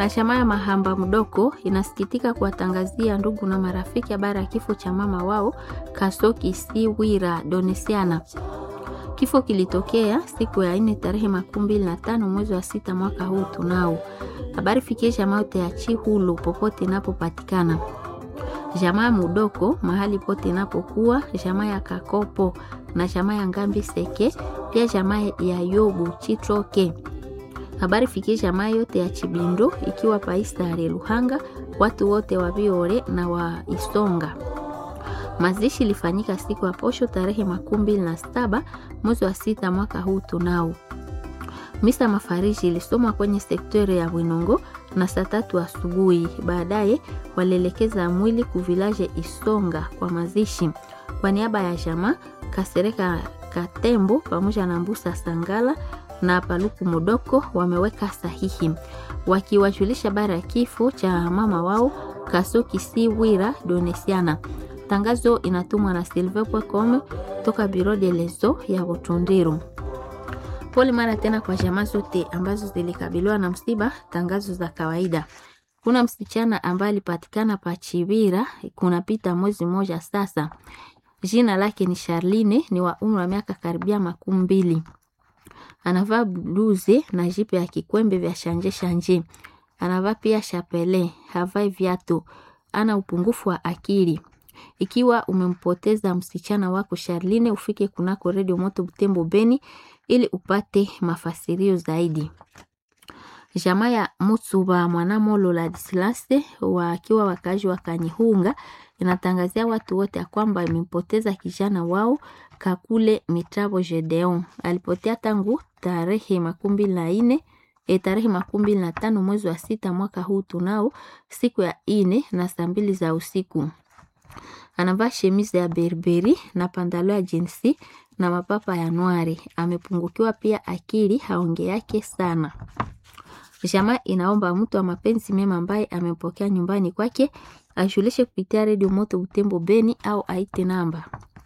na chama ya Mahamba Mdoko inasikitika kuwatangazia ndugu na marafiki habari ya kifo cha mama wao Kasoki Siwira Donesiana. Kifo kilitokea siku ya nne tarehe makumi mbili na tano mwezi wa sita mwaka huu tunao. Habari fikie jamaa yote ya Chihulu popote inapopatikana, jamaa Mudoko mahali pote inapokuwa, jamaa ya Kakopo na jamaa ya Ngambi Seke, pia jamaa ya Yobu Chitroke. Habari fikie jamaa yote ya Chibindo ikiwa Paistare Luhanga, watu wote wa Biore na wa Isonga. Mazishi ilifanyika siku ya posho tarehe makumi mbili na saba mwezi wa sita mwaka huu tunao. Misa mafariji ilisomwa kwenye sektori ya Winongo na saa tatu asubuhi. Baadaye walielekeza mwili kuvilaje Isonga kwa mazishi. Kwa niaba ya jamaa Kasereka Katembo pamoja na Mbusa Sangala na Paluku Mudoko wameweka sahihi wakiwajulisha habari ya kifo cha mama wao Kasoki Siwira Donesiana. Tangazo inatumwa na silve.com toka Biro de Lezo ya Butundiru. Pole mara tena kwa jamaa zote ambazo zilikabiliwa na msiba. Tangazo za kawaida. Kuna msichana ambaye alipatikana pa Chibira kunapita mwezi mmoja sasa. Jina lake ni Charline, ni wa umri wa miaka karibia makumi mbili. Anavaa bluze na jipe ya kikwembe vya shanje shanje. Anavaa pia chapele, havai viatu. Ana upungufu wa akili. Ikiwa umempoteza msichana wako Charline, ufike kunako redio Moto Butembo Beni ili upate mafasirio zaidi. Jamaa ya Mutsuba Mwanamolo Ladislaste wakiwa wakazi wa Kanyihunga inatangazia watu wote ya kwamba imempoteza kijana wao Kakule Mitrabo Gedeon. Alipotea tangu tarehe makumi mbili na nne e, tarehe makumi mbili na tano mwezi wa sita mwaka huu tunao siku ya ine na saa mbili za usiku. Anavaa shemizi ya berberi na pandalo ya jinsi na mapapa ya nwari. Amepungukiwa pia akili, haonge yake sana. Jamaa inaomba mtu wa mapenzi mema ambaye amempokea nyumbani kwake ajulishe kupitia redio Moto Butembo Beni au aite namba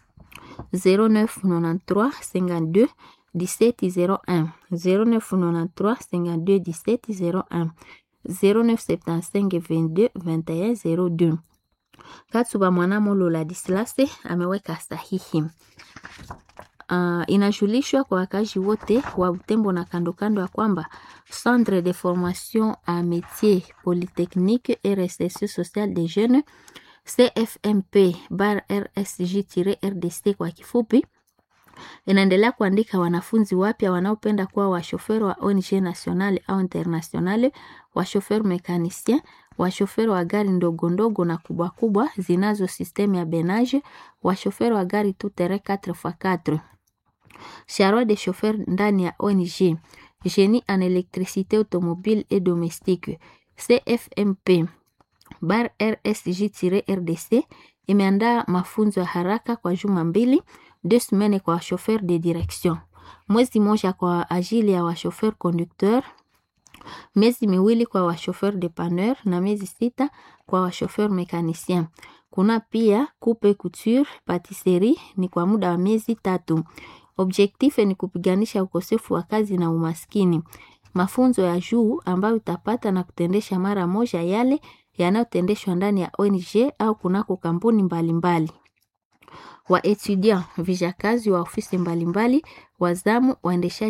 0993 52 1701 0993 52 1701 0975 22 21 02. Katsuba Mwanamolo Ladislase ameweka sahihi. Uh, inajulishwa kwa wakazi wote wa Butembo na kando kando ya kwamba Centre de formation a métier polytechnique et recherche sociale des jeunes CFMP bar RSG-RDC kwa kifupi inaendelea kuandika wanafunzi wapya wanaopenda kuwa washoferi wa ONG nationale au internationale, washoferi mekanisien, washoferi wa gari ndogo ndogo na kubwa kubwa zinazo sistemu ya benage, washoferi wa gari tutere 4x4 charroi de chauffeur ndani ya ONG génie en électricité automobile et domestique CFMP bar RSG-RDC imeandaa mafunzo ya haraka kwa juma mbili, deux semaines kwa chauffeur de direction, mwezi moja kwa ajili ya wachauffeur conducteur, miezi miwili kwa wachauffeur dépanneur na miezi sita kwa wachauffeur mécanicien. Kuna pia coupe couture, patisserie ni kwa muda wa miezi tatu. Objectif ni kupiganisha ukosefu wa kazi na umaskini. Mafunzo ya juu ambayo utapata na kutendesha mara moja yale yanayotendeshwa ndani ya ONG au kunako kampuni mbalimbali. Wa etudiant vijakazi wa ofisi mbalimbali, wazamu, waendeshaji